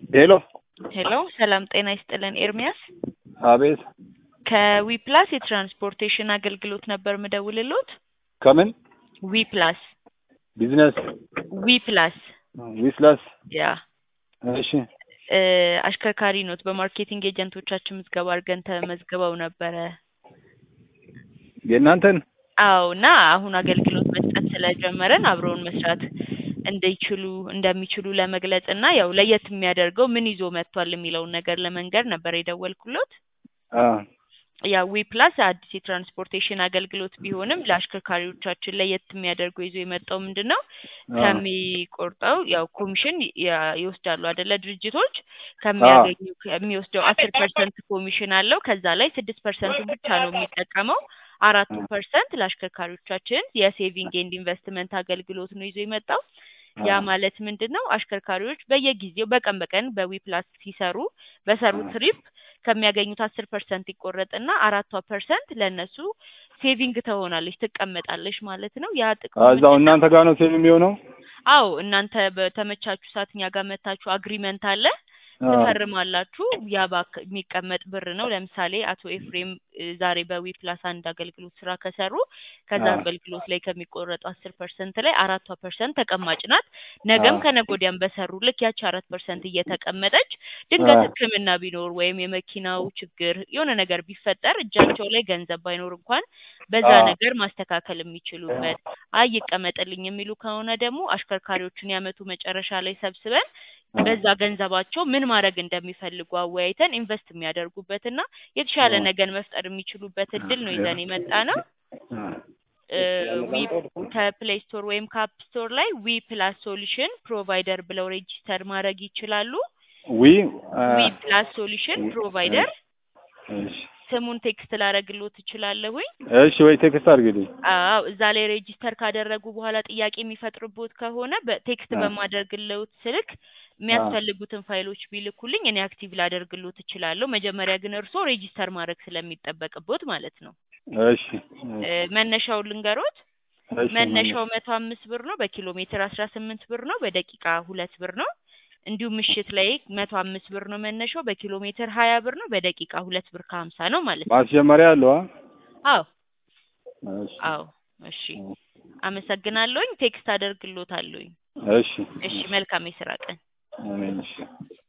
ሄሎ ሄሎ ሰላም ጤና ይስጥልን ኤርሚያስ አቤት ከዊፕላስ የትራንስፖርቴሽን አገልግሎት ነበር ምደውልሎት ከምን ዊፕላስ ቢዝነስ ዊፕላስ ዊስላስ ያ እሺ እ አሽከርካሪ ኖት በማርኬቲንግ ኤጀንቶቻችን ምዝገባ አድርገን ተመዝግበው ነበረ የእናንተን አዎ እና አሁን አገልግሎት መስጠት ስለጀመረን አብረውን መስራት እንደይችሉ እንደሚችሉ ለመግለጽ እና ያው ለየት የሚያደርገው ምን ይዞ መጥቷል የሚለውን ነገር ለመንገር ነበር የደወልኩሎት አ ያው ዊፕላስ አዲስ የትራንስፖርቴሽን አገልግሎት ቢሆንም ለአሽከርካሪዎቻችን ለየት የሚያደርገው ይዞ የመጣው ምንድን ነው አ ከሚቆርጠው ያው ኮሚሽን ያ- ይወስዳሉ አይደለ ድርጅቶች ከሚያገኙ ከሚወስደው አስር ፐርሰንት ኮሚሽን አለው ከዛ ላይ ስድስት ፐርሰንቱን ብቻ ነው የሚጠቀመው አራቱ ፐርሰንት ለአሽከርካሪዎቻችን የሴቪንግ ኤንድ ኢንቨስትመንት አገልግሎት ነው ይዞ የመጣው ያ ማለት ምንድን ነው አሽከርካሪዎች በየጊዜው በቀን በቀን በዊፕላስ ሲሰሩ በሰሩት ትሪፕ ከሚያገኙት አስር ፐርሰንት ይቆረጥና አራቷ ፐርሰንት ለእነሱ ሴቪንግ ትሆናለች ትቀመጣለች ማለት ነው ያ ጥቅሙ እዛው ምንድን ነው እናንተ ጋር ነው ሴቭ የሚሆነው አዎ እናንተ በተመቻችሁ ሰዓት እኛ ጋር መታችሁ አግሪመንት አለ አ ትፈርማላችሁ ያ ባክ የሚቀመጥ ብር ነው ለምሳሌ አቶ ኤፍሬም እ ዛሬ በዊፕላስ አንድ አገልግሎት ስራ ከሰሩ ከዛ አ አገልግሎት ላይ ከሚቆረጡ አስር ፐርሰንት ላይ አራቷ ፐርሰንት ተቀማጭ ናት ነገም አ ከነገ ወዲያም በሰሩ ልክ ያቺ አራት ፐርሰንት እየተቀመጠች ድንገት አ ህክምና ቢኖር ወይም የመኪናው ችግር የሆነ ነገር ቢፈጠር እጃቸው ላይ ገንዘብ ባይኖር እንኳን በዛ አ ነገር ማስተካከል የሚችሉበት አይ ይቀመጥልኝ የሚሉ ከሆነ ደግሞ አሽከርካሪዎችን የአመቱ መጨረሻ ላይ ሰብስበን በዛ ገንዘባቸው ምን ማድረግ እንደሚፈልጉ አወያይተን ኢንቨስት የሚያደርጉበትና የተሻለ ነገር መፍጠር የሚችሉበት እድል ነው ይዘን የመጣ ነው እ ዊ ከፕሌይ ስቶር ወይም ከአፕ ስቶር ላይ ዊ ፕላስ ሶሉሽን ፕሮቫይደር ብለው ሬጂስተር ማድረግ ይችላሉ ዊ አ ዊ ፕላስ ሶሉሽን ፕሮቫይደር እሺ ስሙን ቴክስት ላረግሎት እችላለሁኝ እሺ ወይ ቴክስት አድርግልኝ አዎ እዛ ላይ ሬጂስተር ካደረጉ በኋላ ጥያቄ የሚፈጥርቦት ከሆነ በቴክስት አ በማደርግልዎት ስልክ አ የሚያስፈልጉትን ፋይሎች ቢልኩልኝ እኔ አክቲቭ ላደርግሎት እችላለሁ መጀመሪያ ግን እርስዎ ሬጂስተር ማድረግ ስለሚጠበቅቦት ማለት ነው እሺ እ መነሻውን ልንገሮት እሺ መነሻው መነሻ መቶ አምስት ብር ነው በኪሎ ሜትር አስራ ስምንት ብር ነው በደቂቃ ሁለት ብር ነው እንዲሁም ምሽት ላይ መቶ አምስት ብር ነው መነሻው በኪሎ ሜትር ሀያ ብር ነው በደቂቃ ሁለት ብር ከሀምሳ ነው ማለት ነው ማስጀመሪያ አለው አ አዎ እሺ አዎ እሺ አመሰግናለሁኝ ቴክስት አደርግሎታለሁኝ እሺ እሺ መልካም የስራ ቀን አሜን እሺ